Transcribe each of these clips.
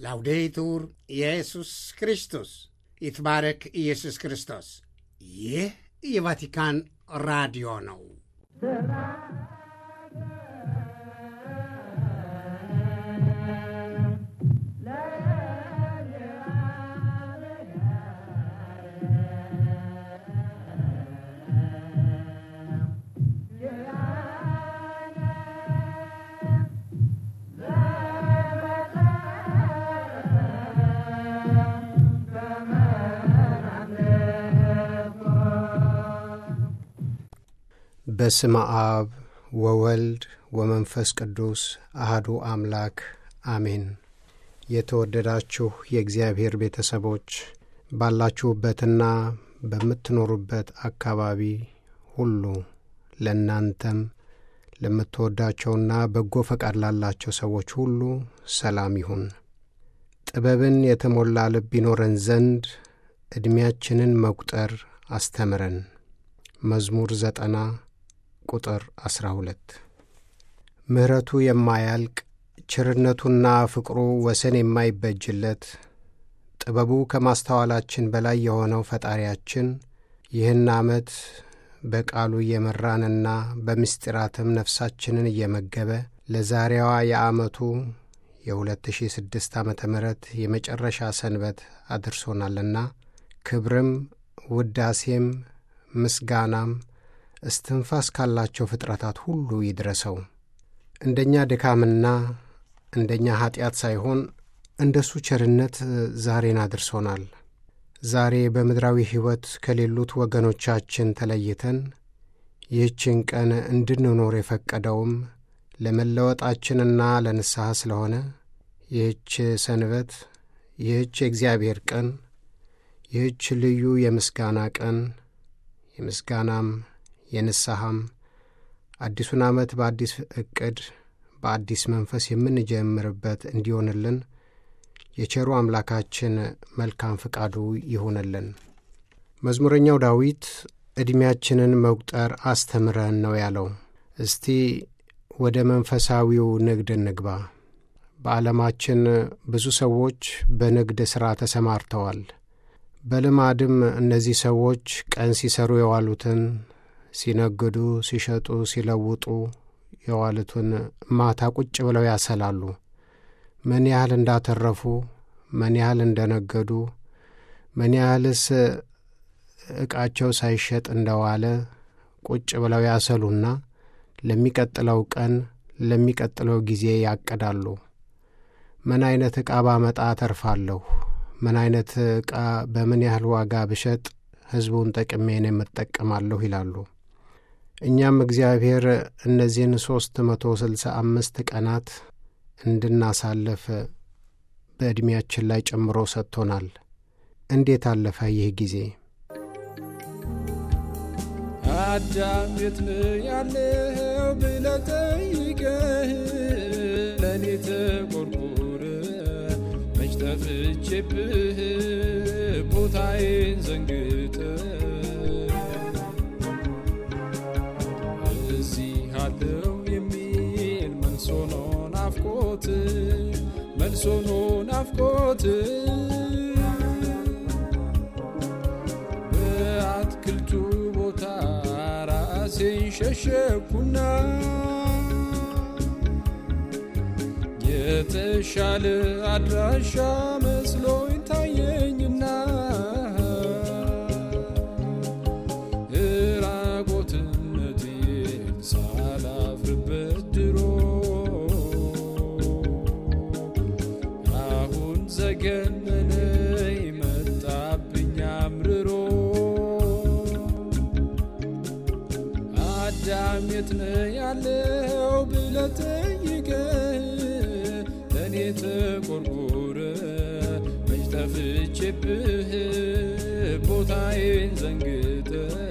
ላውዴቱር ኢየሱስ ክርስቶስ ይትባረክ ኢየሱስ ክርስቶስ። ይህ የቫቲካን ራዲዮ ነው። በስመ አብ ወወልድ ወመንፈስ ቅዱስ አህዱ አምላክ አሜን። የተወደዳችሁ የእግዚአብሔር ቤተሰቦች ባላችሁበትና በምትኖሩበት አካባቢ ሁሉ ለእናንተም ለምትወዳቸውና በጎ ፈቃድ ላላቸው ሰዎች ሁሉ ሰላም ይሁን። ጥበብን የተሞላ ልብ ይኖረን ዘንድ ዕድሜያችንን መቁጠር አስተምረን። መዝሙር ዘጠና ቁጥር አስራ ሁለት ምሕረቱ የማያልቅ ቸርነቱና ፍቅሩ ወሰን የማይበጅለት ጥበቡ ከማስተዋላችን በላይ የሆነው ፈጣሪያችን ይህን ዓመት በቃሉ እየመራንና በምስጢራትም ነፍሳችንን እየመገበ ለዛሬዋ የዓመቱ የ2006 ዓ ም የመጨረሻ ሰንበት አድርሶናልና ክብርም ውዳሴም ምስጋናም እስትንፋስ ካላቸው ፍጥረታት ሁሉ ይድረሰው። እንደኛ ድካምና እንደኛ ኀጢአት ሳይሆን እንደሱ ቸርነት ዛሬን አድርሶናል። ዛሬ በምድራዊ ሕይወት ከሌሉት ወገኖቻችን ተለይተን ይህችን ቀን እንድንኖር የፈቀደውም ለመለወጣችንና ለንስሐ ስለሆነ ይህች ሰንበት፣ ይህች የእግዚአብሔር ቀን፣ ይህች ልዩ የምስጋና ቀን የምስጋናም የንስሐም አዲሱን ዓመት በአዲስ ዕቅድ በአዲስ መንፈስ የምንጀምርበት እንዲሆንልን የቸሩ አምላካችን መልካም ፍቃዱ ይሁንልን። መዝሙረኛው ዳዊት ዕድሜያችንን መቁጠር አስተምረን ነው ያለው። እስቲ ወደ መንፈሳዊው ንግድ እንግባ። በዓለማችን ብዙ ሰዎች በንግድ ሥራ ተሰማርተዋል። በልማድም እነዚህ ሰዎች ቀን ሲሰሩ የዋሉትን ሲነግዱ፣ ሲሸጡ፣ ሲለውጡ የዋሉትን ማታ ቁጭ ብለው ያሰላሉ። ምን ያህል እንዳተረፉ፣ ምን ያህል እንደነገዱ፣ ምን ያህልስ ዕቃቸው ሳይሸጥ እንደዋለ ቁጭ ብለው ያሰሉና ለሚቀጥለው ቀን ለሚቀጥለው ጊዜ ያቅዳሉ። ምን አይነት ዕቃ ባመጣ አተርፋለሁ ምን አይነት ዕቃ በምን ያህል ዋጋ ብሸጥ ሕዝቡን ጠቅሜን የምጠቀማለሁ ይላሉ። እኛም እግዚአብሔር እነዚህን ሦስት መቶ ስልሳ አምስት ቀናት እንድናሳልፍ በዕድሜያችን ላይ ጨምሮ ሰጥቶናል። እንዴት አለፈ ይህ ጊዜ? አዳም የት ነው ያለው ብለህ ጠይቀህ ለእኔ ተቆርቆረ መች ጠፍቼብህ ቦታዬን ዘንግተ እዚህ አለው የሚል መልሶ ነው ናፍቆት መልሶ ነው ናፍቆት በአትክልቱ ቦታ ራሴን ሸሸኩና የተሻለ አድራሻ መስሎኝ ታየኝና እራቆትነቴን ሳላፍርበት ድሮ አሁን ዘገነነኝ መጣብኝ አምርሮ አዳም የት ነው ያለው ብለህ ጠይቀህ ለእኔ ተቆርቆረ መች ጠፍቼብህ ቦታዬን ዘንግተ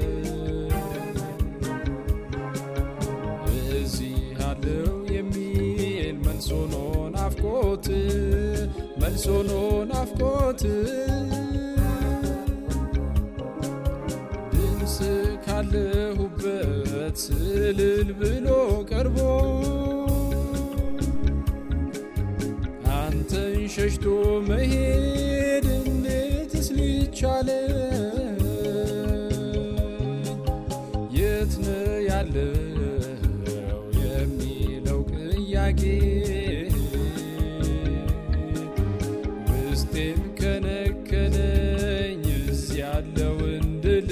እዚህ አለው የሚል መልሶ ነው ናፍቆት መልሶ ነው ናፍቆት ድምፅ ካለሁበት ስልል ብሎ ቀርቦ አንተን ሸሽቶ ወዶ መሄድ እንዴትስ ሊቻለ የት ነው ያለው የሚለው ጥያቄ ውስጤን ከነከነኝ እዚህ ያለው እንድል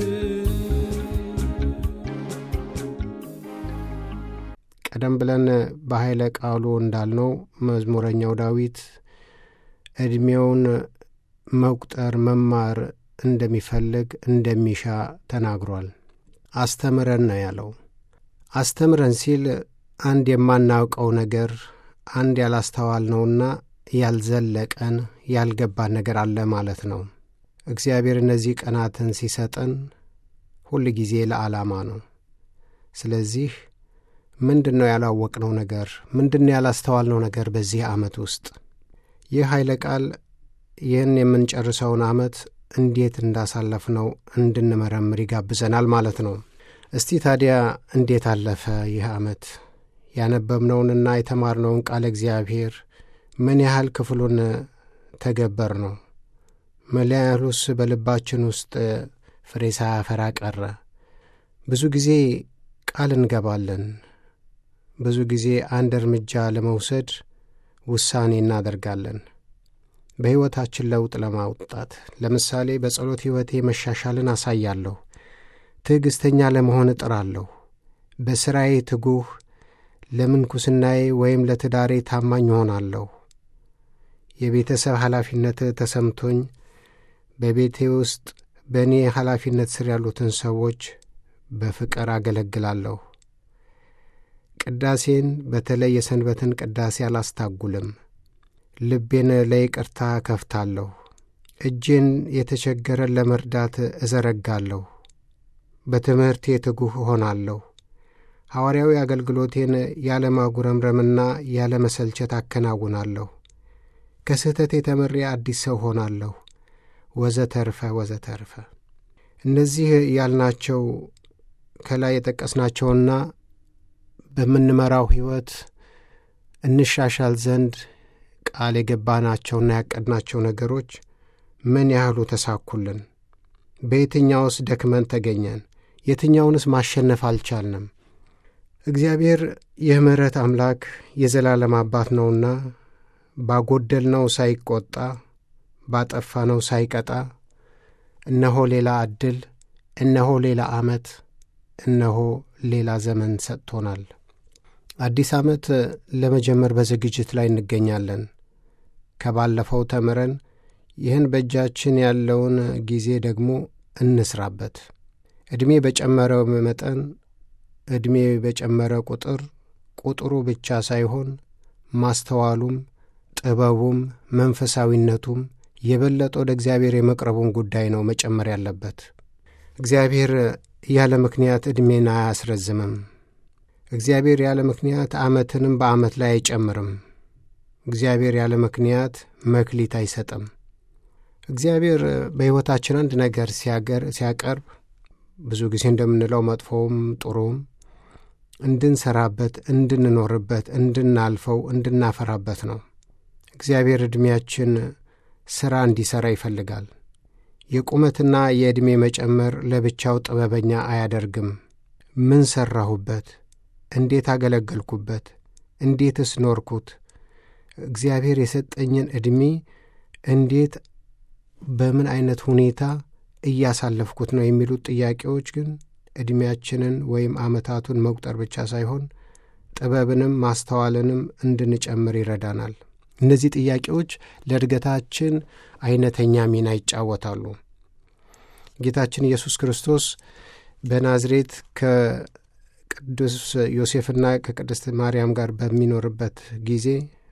ቀደም ብለን በኃይለ ቃሉ እንዳልነው መዝሙረኛው ዳዊት ዕድሜውን መቁጠር መማር እንደሚፈልግ እንደሚሻ ተናግሯል። አስተምረን ነው ያለው። አስተምረን ሲል አንድ የማናውቀው ነገር አንድ ያላስተዋልነውና ያልዘለቀን ያልገባን ነገር አለ ማለት ነው። እግዚአብሔር እነዚህ ቀናትን ሲሰጠን ሁል ጊዜ ለዓላማ ነው። ስለዚህ ምንድን ነው ያላወቅነው ነገር? ምንድን ነው ያላስተዋልነው ነገር በዚህ ዓመት ውስጥ? ይህ ኃይለ ቃል ይህን የምንጨርሰውን ዓመት እንዴት እንዳሳለፍነው እንድንመረምር ይጋብዘናል ማለት ነው። እስቲ ታዲያ እንዴት አለፈ ይህ ዓመት? ያነበብነውንና የተማርነውን ቃል እግዚአብሔር ምን ያህል ክፍሉን ተገበር ነው? ምን ያህሉስ በልባችን ውስጥ ፍሬ ሳያፈራ ቀረ? ብዙ ጊዜ ቃል እንገባለን። ብዙ ጊዜ አንድ እርምጃ ለመውሰድ ውሳኔ እናደርጋለን። በሕይወታችን ለውጥ ለማውጣት ለምሳሌ በጸሎት ሕይወቴ መሻሻልን አሳያለሁ። ትዕግሥተኛ ለመሆን እጥራለሁ። በሥራዬ ትጉህ፣ ለምንኩስናዬ ወይም ለትዳሬ ታማኝ እሆናለሁ። የቤተሰብ ኃላፊነት ተሰምቶኝ በቤቴ ውስጥ በእኔ ኃላፊነት ስር ያሉትን ሰዎች በፍቅር አገለግላለሁ። ቅዳሴን በተለይ የሰንበትን ቅዳሴ አላስታጉልም። ልቤን ለይቅርታ ከፍታለሁ። እጄን የተቸገረን ለመርዳት እዘረጋለሁ። በትምህርቴ ትጉህ እሆናለሁ። ሐዋርያዊ አገልግሎቴን ያለ ማጉረምረምና ያለ መሰልቸት አከናውናለሁ። ከስህተቴ ተምሬ አዲስ ሰው ሆናለሁ። ወዘተርፈ ወዘተርፈ። እነዚህ ያልናቸው ከላይ የጠቀስናቸውና በምንመራው ሕይወት እንሻሻል ዘንድ ቃል የገባናቸውና ያቀድናቸው ነገሮች ምን ያህሉ ተሳኩልን? በየትኛውስ ደክመን ተገኘን? የትኛውንስ ማሸነፍ አልቻልንም? እግዚአብሔር የምሕረት አምላክ የዘላለም አባት ነውና ባጎደልነው ሳይቆጣ ባጠፋነው ሳይቀጣ እነሆ ሌላ ዕድል፣ እነሆ ሌላ ዓመት፣ እነሆ ሌላ ዘመን ሰጥቶናል። አዲስ ዓመት ለመጀመር በዝግጅት ላይ እንገኛለን። ከባለፈው ተምረን ይህን በእጃችን ያለውን ጊዜ ደግሞ እንስራበት። ዕድሜ በጨመረ መጠን ዕድሜ በጨመረ ቁጥር ቁጥሩ ብቻ ሳይሆን ማስተዋሉም ጥበቡም መንፈሳዊነቱም የበለጠ ወደ እግዚአብሔር የመቅረቡን ጉዳይ ነው መጨመር ያለበት። እግዚአብሔር ያለ ምክንያት ዕድሜን አያስረዝምም። እግዚአብሔር ያለ ምክንያት ዓመትንም በዓመት ላይ አይጨምርም። እግዚአብሔር ያለ ምክንያት መክሊት አይሰጥም። እግዚአብሔር በሕይወታችን አንድ ነገር ሲያቀርብ ብዙ ጊዜ እንደምንለው መጥፎውም ጥሩም እንድንሰራበት፣ እንድንኖርበት፣ እንድናልፈው፣ እንድናፈራበት ነው። እግዚአብሔር ዕድሜያችን ሥራ እንዲሠራ ይፈልጋል። የቁመትና የዕድሜ መጨመር ለብቻው ጥበበኛ አያደርግም። ምን ሠራሁበት? እንዴት አገለገልኩበት? እንዴትስ ኖርኩት? እግዚአብሔር የሰጠኝን ዕድሜ እንዴት በምን ዐይነት ሁኔታ እያሳለፍኩት ነው የሚሉት ጥያቄዎች ግን ዕድሜያችንን ወይም ዓመታቱን መቁጠር ብቻ ሳይሆን ጥበብንም ማስተዋልንም እንድንጨምር ይረዳናል። እነዚህ ጥያቄዎች ለእድገታችን አይነተኛ ሚና ይጫወታሉ። ጌታችን ኢየሱስ ክርስቶስ በናዝሬት ከቅዱስ ዮሴፍና ከቅድስት ማርያም ጋር በሚኖርበት ጊዜ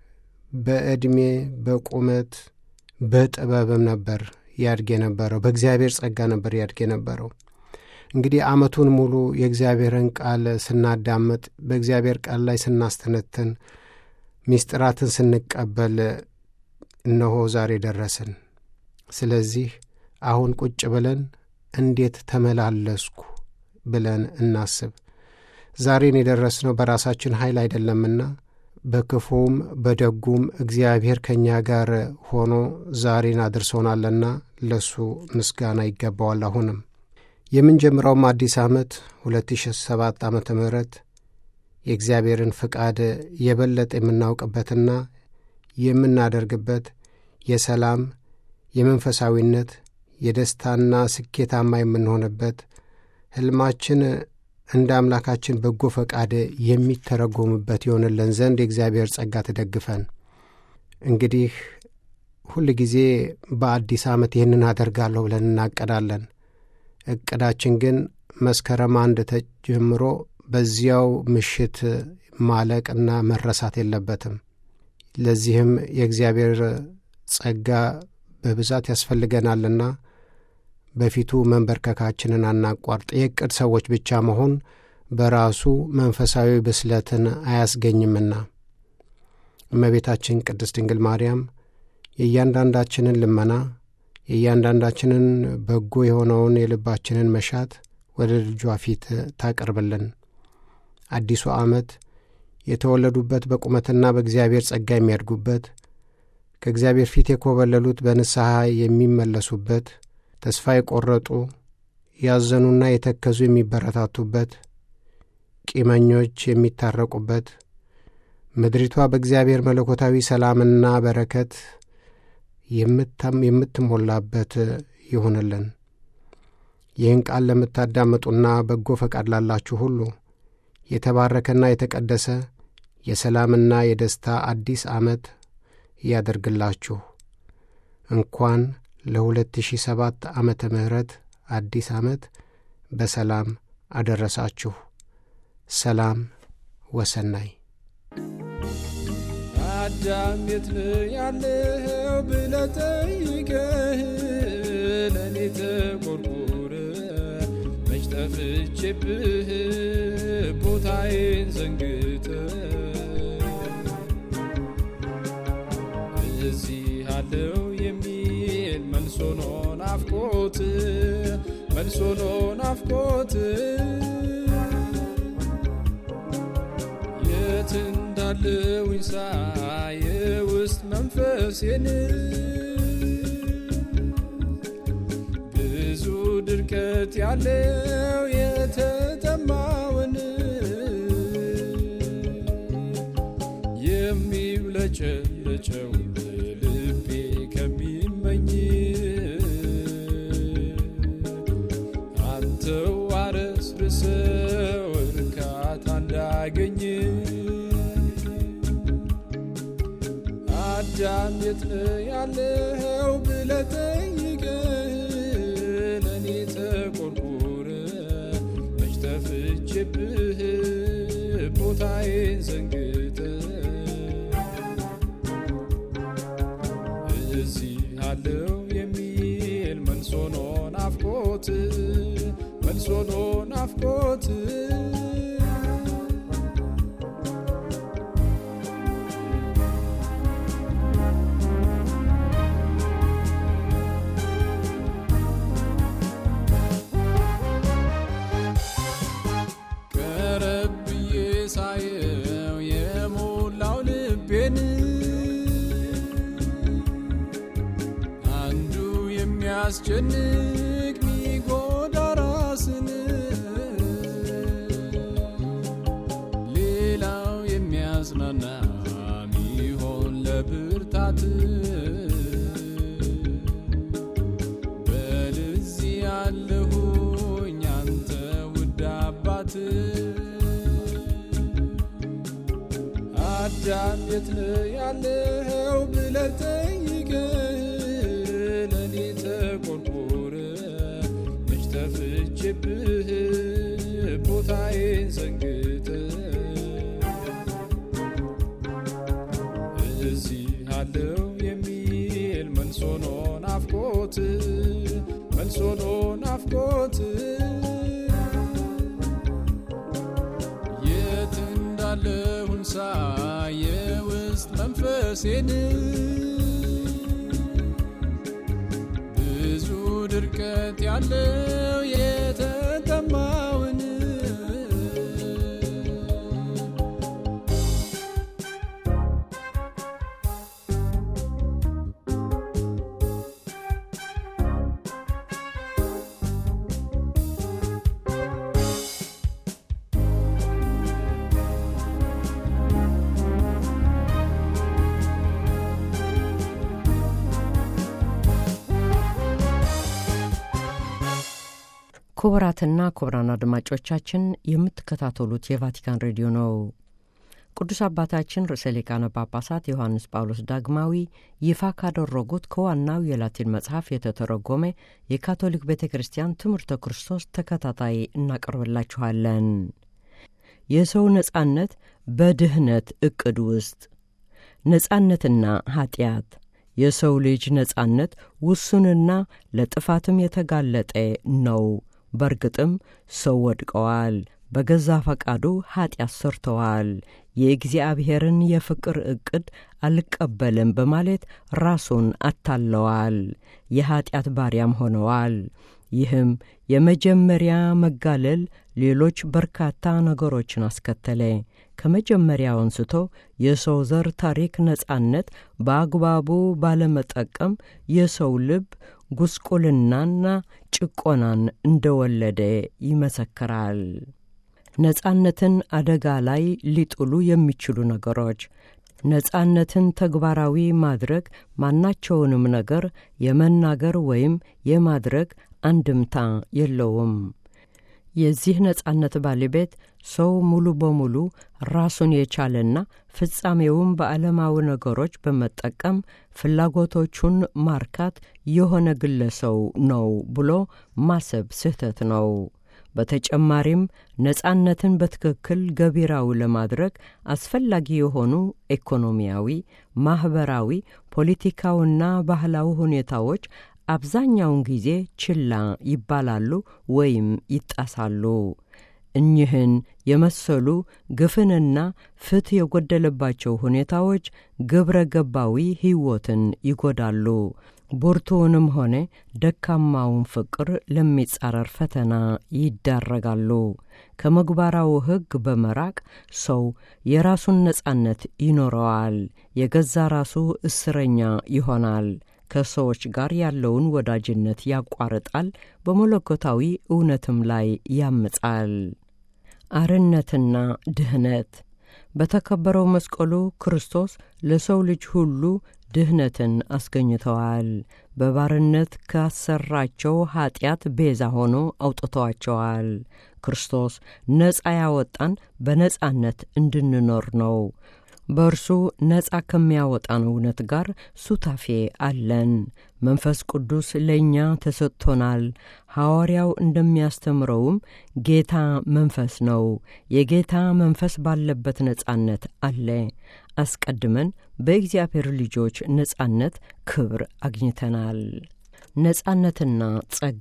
በዕድሜ በቁመት በጥበብም ነበር ያድግ የነበረው። በእግዚአብሔር ጸጋ ነበር ያድግ የነበረው። እንግዲህ ዓመቱን ሙሉ የእግዚአብሔርን ቃል ስናዳምጥ፣ በእግዚአብሔር ቃል ላይ ስናስተነትን፣ ሚስጥራትን ስንቀበል እነሆ ዛሬ ደረስን። ስለዚህ አሁን ቁጭ ብለን እንዴት ተመላለስኩ ብለን እናስብ። ዛሬን የደረስነው በራሳችን ኃይል አይደለምና በክፉም በደጉም እግዚአብሔር ከእኛ ጋር ሆኖ ዛሬን አድርሶናልና ለሱ ምስጋና ይገባዋል። አሁንም የምንጀምረውም አዲስ ዓመት 2007 ዓ ም የእግዚአብሔርን ፍቃድ የበለጠ የምናውቅበትና የምናደርግበት የሰላም፣ የመንፈሳዊነት፣ የደስታና ስኬታማ የምንሆንበት ሕልማችን እንደ አምላካችን በጎ ፈቃድ የሚተረጎምበት ይሆንልን ዘንድ የእግዚአብሔር ጸጋ ተደግፈን እንግዲህ ሁል ጊዜ በአዲስ ዓመት ይህንን አደርጋለሁ ብለን እናቀዳለን። እቅዳችን ግን መስከረም አንድ ተጀምሮ በዚያው ምሽት ማለቅና መረሳት የለበትም። ለዚህም የእግዚአብሔር ጸጋ በብዛት ያስፈልገናልና በፊቱ መንበርከካችንን አናቋርጥ። የዕቅድ ሰዎች ብቻ መሆን በራሱ መንፈሳዊ ብስለትን አያስገኝምና እመቤታችን ቅድስት ድንግል ማርያም የእያንዳንዳችንን ልመና የእያንዳንዳችንን በጎ የሆነውን የልባችንን መሻት ወደ ልጇ ፊት ታቀርብልን። አዲሱ ዓመት የተወለዱበት በቁመትና በእግዚአብሔር ጸጋ የሚያድጉበት ከእግዚአብሔር ፊት የኮበለሉት በንስሐ የሚመለሱበት ተስፋ የቆረጡ ያዘኑና የተከዙ የሚበረታቱበት፣ ቂመኞች የሚታረቁበት፣ ምድሪቷ በእግዚአብሔር መለኮታዊ ሰላምና በረከት የምትሞላበት ይሁንልን። ይህን ቃል ለምታዳምጡና በጎ ፈቃድ ላላችሁ ሁሉ የተባረከና የተቀደሰ የሰላምና የደስታ አዲስ ዓመት ያደርግላችሁ። እንኳን ለ2007 ዓመተ ምህረት አዲስ ዓመት በሰላም አደረሳችሁ። ሰላም ወሰናይ። አዳም የት ነህ ያለኸው ብለህ ጠይቀህ ለእኔ ተቆርቁረ መች ጠፍቼብህ ቦታዬን ዘንግተ እዚህ አለው የሚል መልሶ ነው ናፍቆት መልሶ ነው ናፍቆት የት እንዳለውኝ ሳይ የውስጥ መንፈሴን ብዙ ድርቀት ያለው የተጠማውን የሚብለጨለጨው ልቤ ከሚመኝ አንተው አረስርሰው እርካታ እንዳገኝ አዳም የት ነህ ያለኸው ብለህ ጠይቀህ ለእኔ ተቆርቁረ መች ጠፍቼብህ ቦታዬን ዘንግተ እዚህ አለው የሚል መልሶ ነው ናፍቆት መልሶ ነው ናፍቆት ቀረብ ብዬ ሳየው የሞላው ልቤን አንዱ የሚያስጨንቅ ሚጎዳ ራስን ሌላው የሚያጽናና ሚሆን ለብርታት በልዚህ ያለሁኝ አንተ ውድ አባት አዳም የት ነህ ያለኸው ብለህ ጠይቀህ ለእኔ ተቆርቆረ መች ጠፍቼብህ ቦታዬን ዘንግተ እዚህ አለው የሚል መልሶ ነው ናፍቆት መልሶ ነው ናፍቆት የት እንዳለሁን ሳይ የውስጥ መንፈሴን ብዙ ድርቀት ያለው የተጠማውን ክቡራትና ክቡራን አድማጮቻችን የምትከታተሉት የቫቲካን ሬዲዮ ነው። ቅዱስ አባታችን ርዕሰ ሊቃነ ጳጳሳት ዮሐንስ ጳውሎስ ዳግማዊ ይፋ ካደረጉት ከዋናው የላቲን መጽሐፍ የተተረጎመ የካቶሊክ ቤተ ክርስቲያን ትምህርተ ክርስቶስ ተከታታይ እናቀርብላችኋለን። የሰው ነጻነት በድህነት ዕቅድ ውስጥ ነጻነትና ኀጢአት የሰው ልጅ ነጻነት ውሱንና ለጥፋትም የተጋለጠ ነው። በርግጥም ሰው ወድቀዋል፣ በገዛ ፈቃዱ ኀጢአት ሰርተዋል፣ የእግዚአብሔርን የፍቅር ዕቅድ አልቀበልም በማለት ራሱን አታለዋል፣ የኀጢአት ባሪያም ሆነዋል። ይህም የመጀመሪያ መጋለል ሌሎች በርካታ ነገሮችን አስከተለ። ከመጀመሪያው አንስቶ የሰው ዘር ታሪክ ነጻነት በአግባቡ ባለመጠቀም የሰው ልብ ጉስቁልናና ጭቆናን እንደወለደ ይመሰክራል። ነጻነትን አደጋ ላይ ሊጥሉ የሚችሉ ነገሮች ነጻነትን ተግባራዊ ማድረግ ማናቸውንም ነገር የመናገር ወይም የማድረግ አንድምታ የለውም። የዚህ ነጻነት ባለቤት ሰው ሙሉ በሙሉ ራሱን የቻለና ፍጻሜውም በዓለማዊ ነገሮች በመጠቀም ፍላጎቶቹን ማርካት የሆነ ግለሰው ነው ብሎ ማሰብ ስህተት ነው። በተጨማሪም ነጻነትን በትክክል ገቢራዊ ለማድረግ አስፈላጊ የሆኑ ኢኮኖሚያዊ፣ ማኅበራዊ፣ ፖለቲካዊና ባህላዊ ሁኔታዎች አብዛኛውን ጊዜ ችላ ይባላሉ ወይም ይጣሳሉ። እኚህን የመሰሉ ግፍንና ፍትሕ የጎደለባቸው ሁኔታዎች ግብረ ገባዊ ሕይወትን ይጎዳሉ። ብርቱውንም ሆነ ደካማውን ፍቅር ለሚጻረር ፈተና ይዳረጋሉ። ከምግባራዊ ሕግ በመራቅ ሰው የራሱን ነጻነት ይኖረዋል፣ የገዛ ራሱ እስረኛ ይሆናል። ከሰዎች ጋር ያለውን ወዳጅነት ያቋርጣል፣ በመለኮታዊ እውነትም ላይ ያምጻል። አርነትና ድህነት በተከበረው መስቀሉ ክርስቶስ ለሰው ልጅ ሁሉ ድህነትን አስገኝተዋል። በባርነት ካሰራቸው ኀጢአት ቤዛ ሆኖ አውጥተዋቸዋል። ክርስቶስ ነጻ ያወጣን በነጻነት እንድንኖር ነው። በእርሱ ነጻ ከሚያወጣን እውነት ጋር ሱታፌ አለን። መንፈስ ቅዱስ ለእኛ ተሰጥቶናል። ሐዋርያው እንደሚያስተምረውም ጌታ መንፈስ ነው። የጌታ መንፈስ ባለበት ነጻነት አለ። አስቀድመን በእግዚአብሔር ልጆች ነጻነት ክብር አግኝተናል። ነጻነትና ጸጋ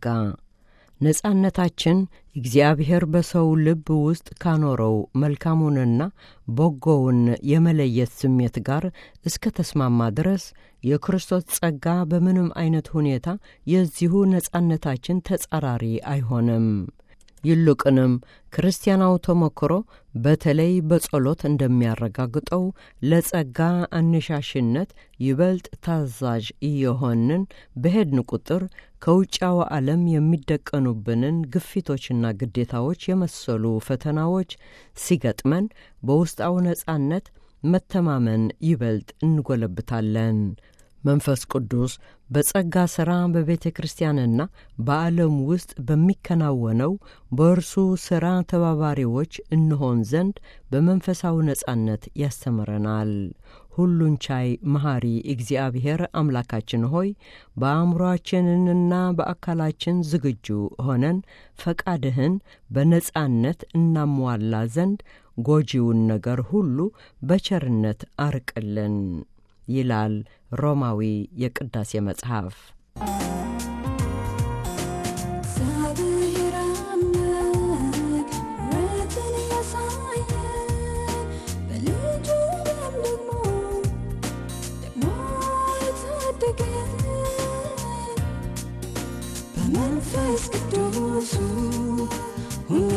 ነጻነታችን እግዚአብሔር በሰው ልብ ውስጥ ካኖረው መልካሙንና በጎውን የመለየት ስሜት ጋር እስከ ተስማማ ድረስ የክርስቶስ ጸጋ በምንም አይነት ሁኔታ የዚሁ ነጻነታችን ተጻራሪ አይሆንም። ይልቁንም ክርስቲያናው ተሞክሮ በተለይ በጸሎት እንደሚያረጋግጠው ለጸጋ አነሻሽነት ይበልጥ ታዛዥ እየሆንን በሄድን ቁጥር ከውጫዊ ዓለም የሚደቀኑብንን ግፊቶችና ግዴታዎች የመሰሉ ፈተናዎች ሲገጥመን በውስጣዊ ነጻነት መተማመን ይበልጥ እንጎለብታለን። መንፈስ ቅዱስ በጸጋ ሥራ በቤተ ክርስቲያንና በዓለም ውስጥ በሚከናወነው በእርሱ ሥራ ተባባሪዎች እንሆን ዘንድ በመንፈሳዊ ነጻነት ያስተምረናል። ሁሉን ቻይ መሐሪ እግዚአብሔር አምላካችን ሆይ በአእምሮአችንና በአካላችን ዝግጁ ሆነን ፈቃድህን በነጻነት እናሟላ ዘንድ ጎጂውን ነገር ሁሉ በቸርነት አርቅልን ይላል ሮማዊ የቅዳሴ መጽሐፍ። እግዚአብሔር አምላክ ምሕረትን ያሳየን በልጁ ደም ደግሞ ደግሞ የታደገን በመንፈስ ቅዱሱ ሁሌ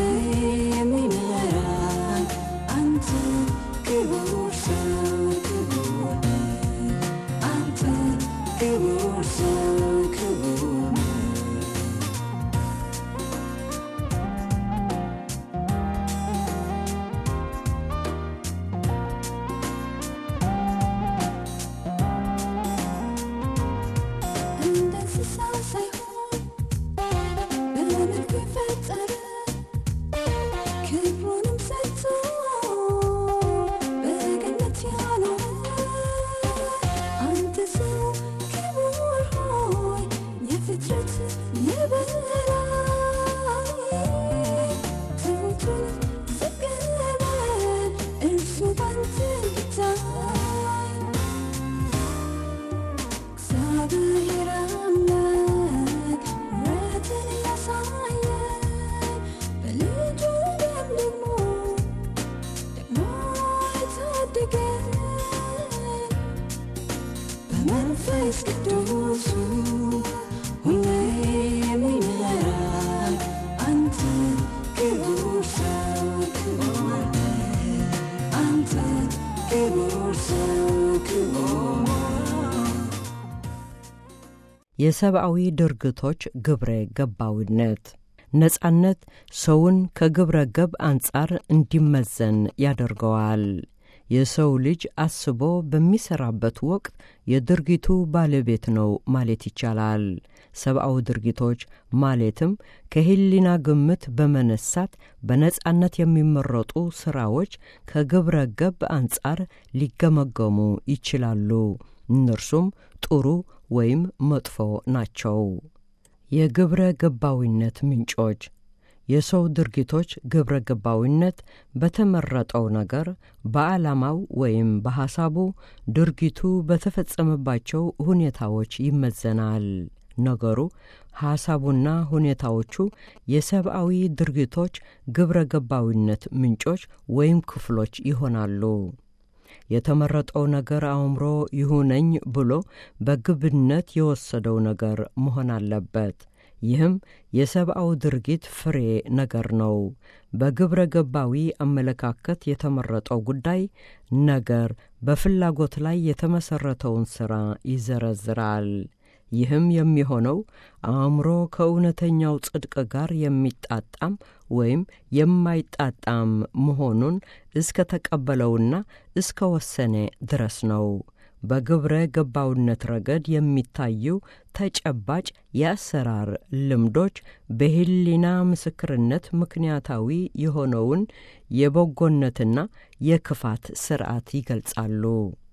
የሚመራን አንተ ክቡር ሰው ክቡር ነህ። አንተ ክቡር ሰው ክቡር ነህ። እንደ እንስሳ ሳይሆን በመልክ ፈጣሪ ንጉሱ ሁሌ የሚመራን አንተ ክቡር ሰው ክቡር ነህ። አንተ ክቡር ሰው ክቡር ነህ። የሰብአዊ ድርጊቶች ግብረ ገባዊነት ነጻነት ሰውን ከግብረ ገብ አንጻር እንዲመዘን ያደርገዋል። የሰው ልጅ አስቦ በሚሠራበት ወቅት የድርጊቱ ባለቤት ነው ማለት ይቻላል። ሰብአዊ ድርጊቶች ማለትም ከሕሊና ግምት በመነሳት በነጻነት የሚመረጡ ሥራዎች ከግብረ ገብ አንጻር ሊገመገሙ ይችላሉ። እነርሱም ጥሩ ወይም መጥፎ ናቸው። የግብረ ገባዊነት ምንጮች የሰው ድርጊቶች ግብረ ገባዊነት በተመረጠው ነገር በዓላማው ወይም በሐሳቡ ድርጊቱ በተፈጸመባቸው ሁኔታዎች ይመዘናል። ነገሩ ሐሳቡና ሁኔታዎቹ የሰብአዊ ድርጊቶች ግብረ ገባዊነት ምንጮች ወይም ክፍሎች ይሆናሉ። የተመረጠው ነገር አእምሮ ይሁነኝ ብሎ በግብነት የወሰደው ነገር መሆን አለበት። ይህም የሰብአዊ ድርጊት ፍሬ ነገር ነው። በግብረ ገባዊ አመለካከት የተመረጠው ጉዳይ ነገር በፍላጎት ላይ የተመሠረተውን ሥራ ይዘረዝራል። ይህም የሚሆነው አእምሮ ከእውነተኛው ጽድቅ ጋር የሚጣጣም ወይም የማይጣጣም መሆኑን እስከ ተቀበለውና እስከ ወሰነ ድረስ ነው። በግብረ ገባውነት ረገድ የሚታዩ ተጨባጭ የአሰራር ልምዶች በሕሊና ምስክርነት ምክንያታዊ የሆነውን የበጎነትና የክፋት ሥርዓት ይገልጻሉ።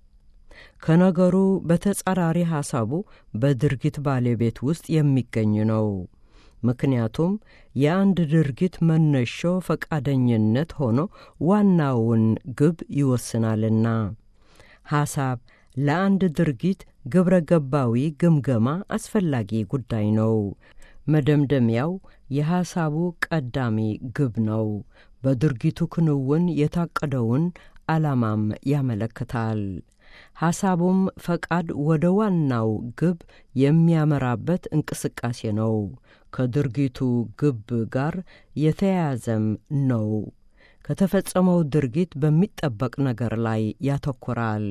ከነገሩ በተጻራሪ ሐሳቡ በድርጊት ባለቤት ውስጥ የሚገኝ ነው። ምክንያቱም የአንድ ድርጊት መነሾ ፈቃደኝነት ሆኖ ዋናውን ግብ ይወስናልና። ሐሳብ ለአንድ ድርጊት ግብረ ገባዊ ግምገማ አስፈላጊ ጉዳይ ነው። መደምደሚያው የሐሳቡ ቀዳሚ ግብ ነው። በድርጊቱ ክንውን የታቀደውን ዓላማም ያመለክታል። ሐሳቡም ፈቃድ ወደ ዋናው ግብ የሚያመራበት እንቅስቃሴ ነው። ከድርጊቱ ግብ ጋር የተያያዘም ነው። ከተፈጸመው ድርጊት በሚጠበቅ ነገር ላይ ያተኩራል።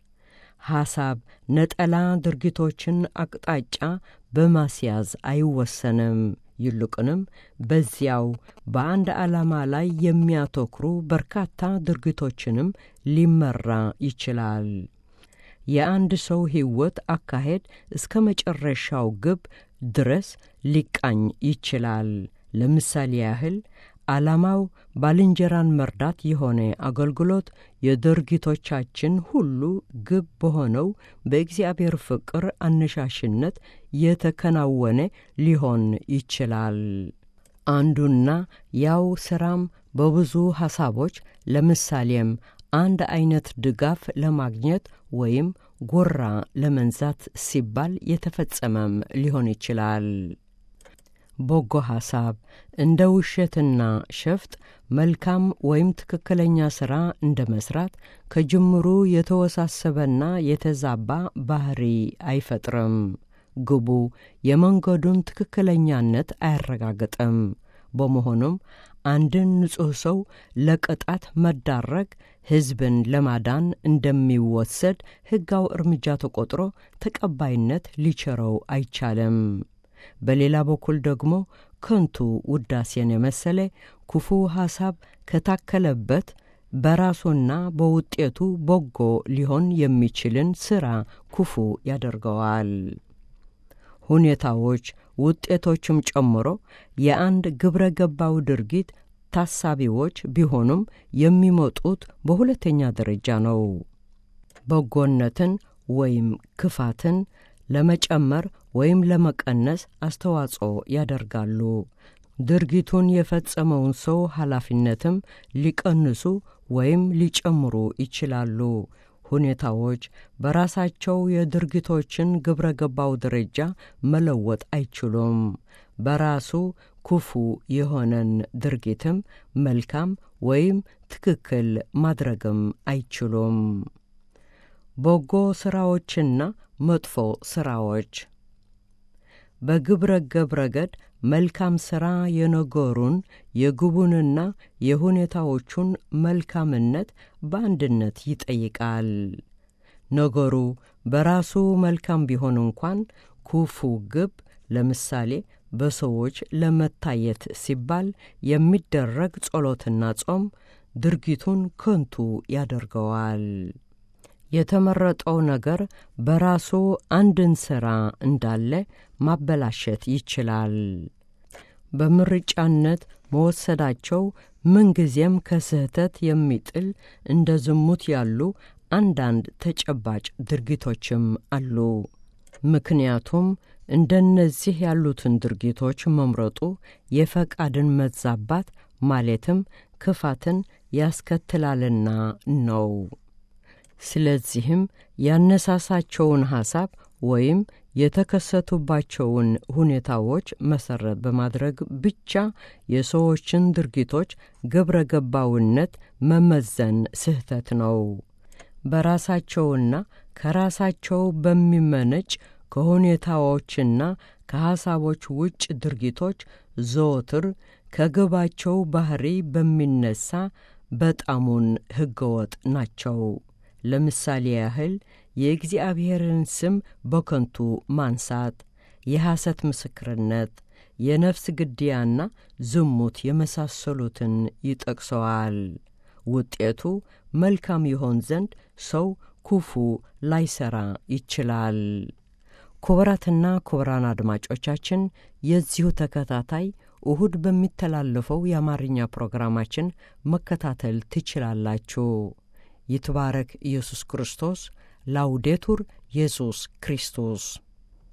ሐሳብ ነጠላ ድርጊቶችን አቅጣጫ በማስያዝ አይወሰንም። ይልቁንም በዚያው በአንድ ዓላማ ላይ የሚያተኩሩ በርካታ ድርጊቶችንም ሊመራ ይችላል። የአንድ ሰው ሕይወት አካሄድ እስከ መጨረሻው ግብ ድረስ ሊቃኝ ይችላል። ለምሳሌ ያህል ዓላማው ባልንጀራን መርዳት የሆነ አገልግሎት የድርጊቶቻችን ሁሉ ግብ በሆነው በእግዚአብሔር ፍቅር አነሻሽነት የተከናወነ ሊሆን ይችላል። አንዱና ያው ሥራም በብዙ ሐሳቦች ለምሳሌም አንድ አይነት ድጋፍ ለማግኘት ወይም ጎራ ለመንዛት ሲባል የተፈጸመም ሊሆን ይችላል። በጎ ሐሳብ እንደ ውሸትና ሸፍጥ መልካም ወይም ትክክለኛ ሥራ እንደ መሥራት ከጅምሩ የተወሳሰበና የተዛባ ባህሪ አይፈጥርም። ግቡ የመንገዱን ትክክለኛነት አያረጋግጥም። በመሆኑም አንድን ንጹሕ ሰው ለቅጣት መዳረግ ሕዝብን ለማዳን እንደሚወሰድ ሕጋዊ እርምጃ ተቆጥሮ ተቀባይነት ሊቸረው አይቻልም። በሌላ በኩል ደግሞ ከንቱ ውዳሴን የመሰለ ክፉ ሐሳብ ከታከለበት በራሱና በውጤቱ በጎ ሊሆን የሚችልን ሥራ ክፉ ያደርገዋል። ሁኔታዎች ውጤቶችም ጨምሮ የአንድ ግብረ ገባው ድርጊት ታሳቢዎች ቢሆኑም የሚመጡት በሁለተኛ ደረጃ ነው። በጎነትን ወይም ክፋትን ለመጨመር ወይም ለመቀነስ አስተዋጽኦ ያደርጋሉ። ድርጊቱን የፈጸመውን ሰው ኃላፊነትም ሊቀንሱ ወይም ሊጨምሩ ይችላሉ። ሁኔታዎች በራሳቸው የድርጊቶችን ግብረ ገባው ደረጃ መለወጥ አይችሉም። በራሱ ክፉ የሆነን ድርጊትም መልካም ወይም ትክክል ማድረግም አይችሉም። በጎ ሥራዎችና መጥፎ ሥራዎች በግብረ ገብ ረገድ መልካም ሥራ የነገሩን የግቡንና የሁኔታዎቹን መልካምነት በአንድነት ይጠይቃል። ነገሩ በራሱ መልካም ቢሆን እንኳን ክፉ ግብ ለምሳሌ በሰዎች ለመታየት ሲባል የሚደረግ ጸሎትና ጾም ድርጊቱን ከንቱ ያደርገዋል። የተመረጠው ነገር በራሱ አንድን ሥራ እንዳለ ማበላሸት ይችላል። በምርጫነት መወሰዳቸው ምንጊዜም ከስህተት የሚጥል እንደ ዝሙት ያሉ አንዳንድ ተጨባጭ ድርጊቶችም አሉ። ምክንያቱም እንደነዚህ ያሉትን ድርጊቶች መምረጡ የፈቃድን መዛባት ማለትም ክፋትን ያስከትላልና ነው። ስለዚህም ያነሳሳቸውን ሐሳብ ወይም የተከሰቱባቸውን ሁኔታዎች መሠረት በማድረግ ብቻ የሰዎችን ድርጊቶች ግብረ ገባውነት መመዘን ስህተት ነው። በራሳቸውና ከራሳቸው በሚመነጭ ከሁኔታዎችና ከሐሳቦች ውጭ ድርጊቶች ዘወትር ከግባቸው ባሕሪ በሚነሳ በጣሙን ሕገወጥ ናቸው። ለምሳሌ ያህል የእግዚአብሔርን ስም በከንቱ ማንሳት፣ የሐሰት ምስክርነት፣ የነፍስ ግድያና ዝሙት የመሳሰሉትን ይጠቅሰዋል። ውጤቱ መልካም ይሆን ዘንድ ሰው ክፉ ላይሠራ ይችላል። ክቡራትና ክቡራን አድማጮቻችን የዚሁ ተከታታይ እሁድ በሚተላለፈው የአማርኛ ፕሮግራማችን መከታተል ትችላላችሁ። ይትባረክ ኢየሱስ ክርስቶስ። ላውዴቱር ኢየሱስ ክርስቶስ